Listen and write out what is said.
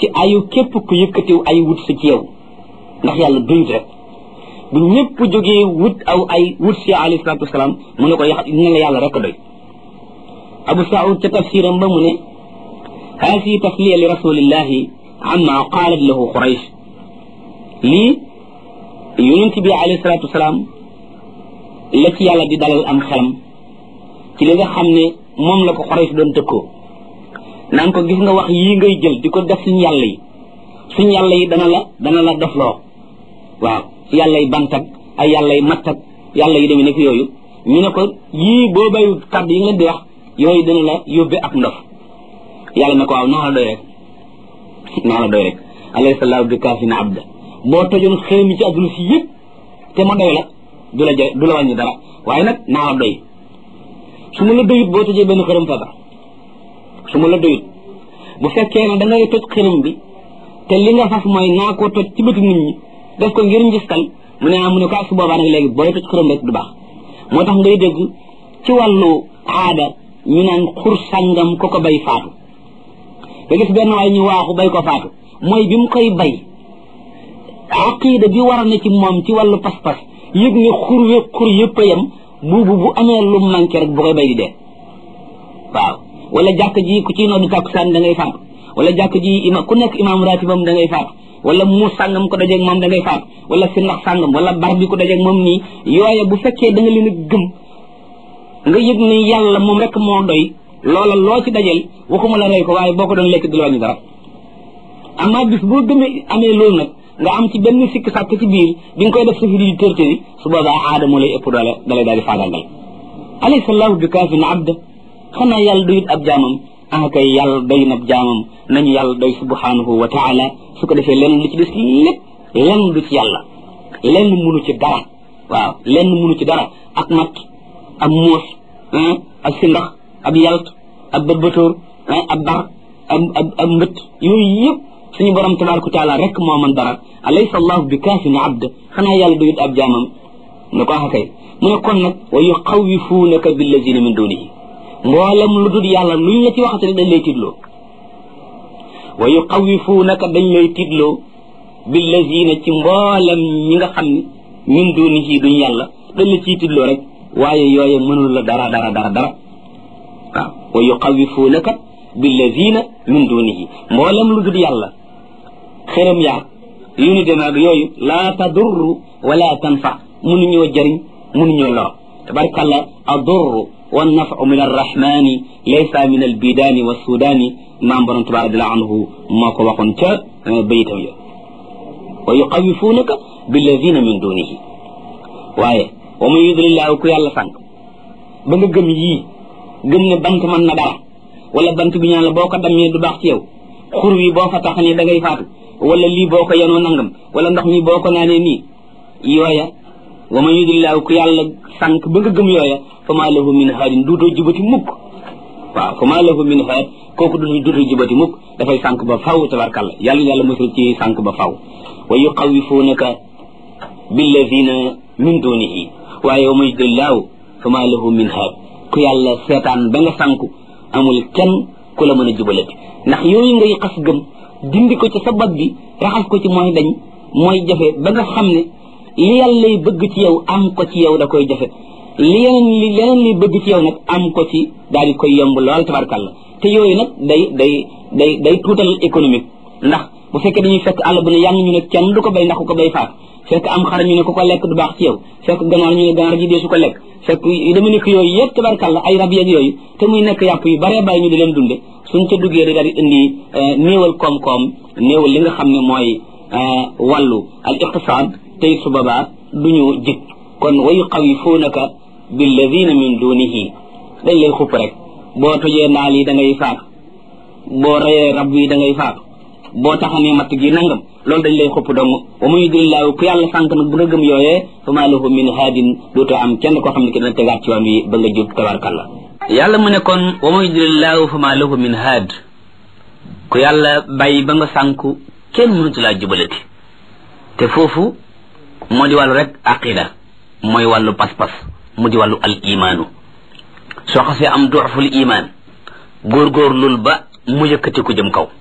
ci ayu képp ku yëkkatiw ay wut si ci yow ndax yàlla doyut rek bu ñëpp jógee wut aw ay wut si alayhi salaatu wasalaam mu ne ko yax ne la yàlla rek doy abu saud ca tafsiram ba mu ne haasi tasliya li rasulillahi amma qaalat lahu quraysh lii yonent bi alayhi salaatu wasalaam la ci yàlla di dalal am xelam ci li nga xam ne moom la ko quraysh doon tëkkoo naan ko gis nga wax yii ngay jël di ko def suñu yàlla yi suñu yàlla yi dana la dana la dofloo waaw yàlla yi bantak ay yàlla yi mattak yàlla yi demee nekk yooyu ñu ne ko yii boo bayu kàddu yi nga leen di wax yooyu dana la yóbbe ak ndof yàlla ne ko waaw naa la doy rek naa la doy rek alayhi sallahu bi kaafina abda boo tojoon xërëm yi ci adduna si yëpp te ma doy la du la du la wàññi dara waaye nag naa la doy su ma la doyut boo tojee benn xërëm fa su ma la doyut bu fekkee ne da ngay toj xërëm bi te li nga fas mooy naa koo toj ci bëti nit ñi def ko ngir njistal mu ne mu ne ko su boobaa nag léegi booy toj xërëm rek du baax moo tax ngay dégg ci wàllu aada ñu naan xur sàngam ko ko bay faatu nga gis benn waay ñu waaxu bay ko faatu mooy bi mu koy bay aqida bi war a ne ci moom ci wàllu pas-pas yëg ne xur we xur yëpp a yem buubu bu amee lu manqué rek bu koy bay di dee waaw wala jàkk ji ku ciy noddu tàkkusaan da ngay faatu wala jàkk ji ima ku nekk imaam ratibam da ngay faatu wala mu sàngam ko dajeeg moom da ngay faatu wala si ndax sàngam wala bar bi ko dajeeg moom nii yooye bu fekkee da nga leen a gëm nga yëg ni yàlla moom rek moo doy loola loo ci dajel waxuma la rey ko waaye boo ko doon lekk du la wàññi dara amaa bis boo gëmee amee loolu nag nga am ci benn sikk sàkk ci biir bi nga koy def sa firi di tërtëri su boobaa aada moo lay ëpp doole dalay daal di faagaagal alayhi sallahu bi kaafin abda xanaa yàlla doyut ab jaamam ah kay yàlla doy na ab jaamam nañu yàlla doy subhanahu wa taala su ko defee lenn lu ci des lépp lenn du ci yàlla lenn munu ci dara waaw lenn munu ci dara ak matt ab muus ak sindax ab yalt ab bëtbëtóor ab bar ab ab ab mbët yooyu yëpp suñu borom tabaraka wa taala rek moo mën dara alaysa allahu bi kaafin abd xanaa yàlla doyut ab jaamam ne ko ah kay mu ne kon nag wa yuxawifuunaka billazina min dunihi mboolem lu dul yàlla luñ la ci waxate dañ lay tiitloo wa yuxawifuunaka dañ lay tiitloo billazina ci mboolem ñi nga xam ne min dunihi duñ yàlla dañ la ciy tiitloo rek waaye yooye mënul la dara dara dara dara waaw wa yuxawifuunaka billazina min dunihi mboolem lu dul yàlla xërëm yaag yu ni demee ak yooyu laa tadurru wala tanfa mënuñoo jëriñ mënuñoo lor tabarkalla adurru wa nafu min arrahmani laysa min albidaani wa sudaani maam borom tabarak radiallahu anhu moo ko waxoon ca bayitam ya wa yuqawifunaka billadina min dunihi waaye wa man yudlillahu ku yàlla sànq ba nga gëm yii gëm ne bant mën na dara wala bant bi ñaan la boo ko dammee du baax ci yow xur wi boo fa taxanee da ngay faatu wala lii boo ko yenoo nangam wala ndox mi boo ko naanee nii yooya wa man yudlillahu ku yàlla sànq ba nga gëm yooya fa maa lahu min haadin duutoo jubati mukk waaw fa maa lahu min haad kooku du duutoo jubati mukk dafay sànq ba faw tabarkalla yàlla yàlla mosul ci sànq ba faw wa yuqawifunaka billadina min dunihi waaye wa man yudlillahu fa maa lahu min haad ku yàlla seetaan ba nga sànku amul kenn ku la mën a jubalati ndax yooyu ngay xas gëm dindi ko ci sa bopp bi raxas ko ci mooy dañ mooy jafe ba nga xam ne li yàlla lay bëgg ci yow am ko ci yow da koy jafe li yeneen li leneen li bëgg ci yow nag am ko ci daal di koy yomb lool tabarkàlla te yooyu nag day day day day tuutal économique ndax bu fekkee dañuy fekk àll bu ne yàng ñu ne kenn du ko bay ndax ku ko bay faat fekk am xar ñu ne ku ko lekk du baax ci yow fekk ganaar ñu ne ganaar ji dee su ko lekk fekk yu dama nekk yooyu yëpp tabarkàlla ay rab yeeg yooyu te muy nekk yàpp yu baree bàyyi ñu di leen dunde suñ ca duggee da daal di indi néewal koom-koom néewal li nga xam ne mooy wàllu al iqtisaad tey su boobaa duñu jik kon wa yuqawifunaka billadina min dunihi dañ lay xupp rek boo tojee naal yi da ngay faatu boo reyee rab yi da ngay faatu boo taxanee matt gi nangam loolu dañ lay xupp dong wa man yudlillahu ku yàlla sànq nag bu nga gëm yooyee fa maa lahu min haadin dootoo am kenn koo xam ne ki dina tegaat ci yoon wi ba nga jub tabarkalla yàlla mu ne kon wa man yudlillahu fa maa lahu min haad ku yàlla bàyyi ba nga sànku kenn mënatu laa jubalati te foofu moo di wàllu rek aqida mooy wàllu pas-pas mu di wàllu al imaanu soo xasee am duuful imaan góorgóorlul ba mu yëkkati ku jëm kaw